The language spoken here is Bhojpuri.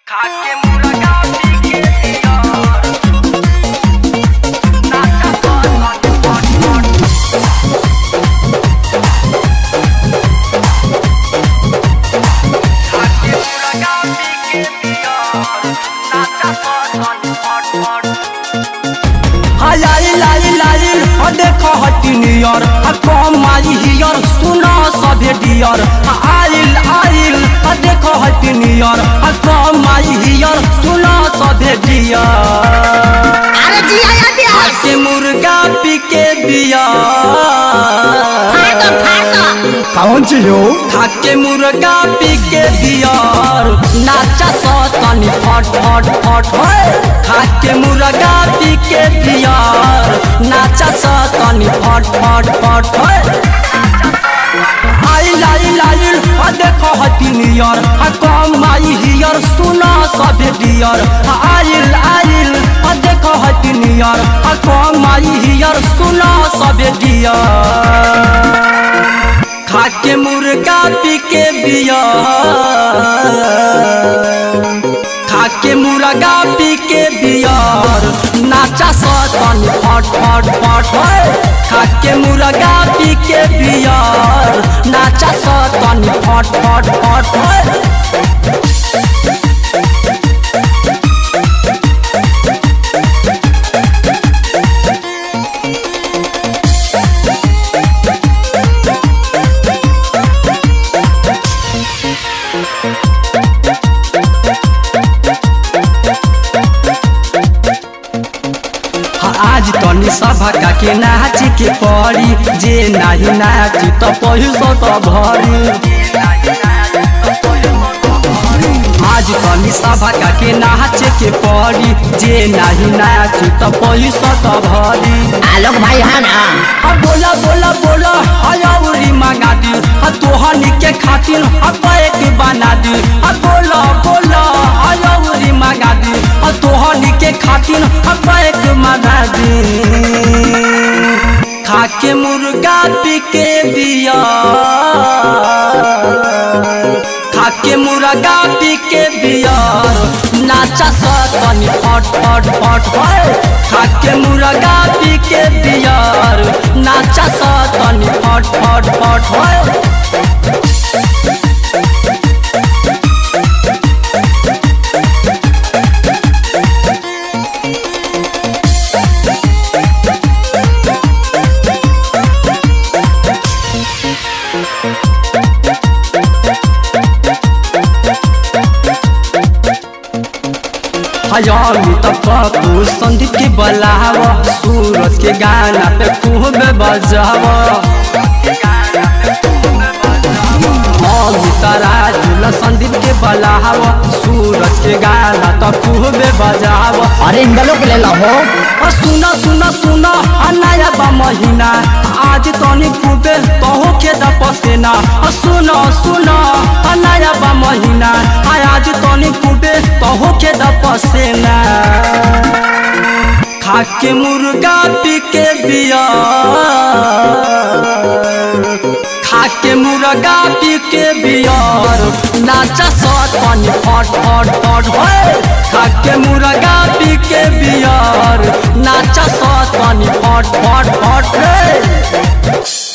खाके मुर्गा पी के यार नाचा पट पट पट खाके मुर्गा पी के यार नाचा पट पट पट हाय लाई लाई ह देखो हटी नियर ह कम आई हियर सुनो सभे डियर ह आइल आइल ह देखो हटी नियर ह कम आई हियर सुनो सभे डियर अरे जी आया बिहार के मुर्गा पी के बियर फाटो फाटो कौन चीज हो खाके मुर्गा पी के बियर नाचा सतनी फट फट फट होय खाके मुर्गा पी के बियर नाचा सतनी फट फट फट होय आइल आइल आइल आ देखो हती नियर आ कम आई हियर सुना सभे डियर आ आइल आइल आ देखो हती नियर आ कम आई हियर सुना सभे डियर खाके मुर्गा पी के बियर खाके मुर्गा पी के बियर नाचा सतन फट फट फट होय खाके मुर्गा पी के बियर नाचा सतन फट फट फट होय आज तनी सभा के नाच के पड़ी जे नाही नाची त पैसो त भरी आज तनी सभा के नाच के पड़ी जे नाही नाची त पैसो त भरी आलोक भाई है ना आ बोला बोला बोला हयाउरी मंगा दी आ तोहनी के खातिर आ पैक बना दी आ बोला बोला हयाउरी मंगा दी आ तोहनी के खातिर आ पैक मंगा दी खाके मुर्गा पी के बिया खाके मुर्गा पी के बियर नाचा सतनी फट फट फट होय खाके मुर्गा पी के बियर नाचा सतनी फट फट फट होय हयामी त पप्पू संदीप के बलाव सूरज के गाना पे खूब बजाव अमित राजुल संदीप के बलाव सूरज के गाना त खूब बजाव अरे इन लोग ले लो हो आ सुना सुना सुना आ नया बा महीना आज तनी खूबे तहो के द पसेना आ सुना सुना आ नया बा महीना आ आज तनी खूबे तहो के द पसेना खाके मुर्गा पी के बिया खाके मुर्गा पी के बियर नाचा सतनी फट फट फट होय खाके मुर्गा पी के बियर नाचा सतनी फट फट फट रे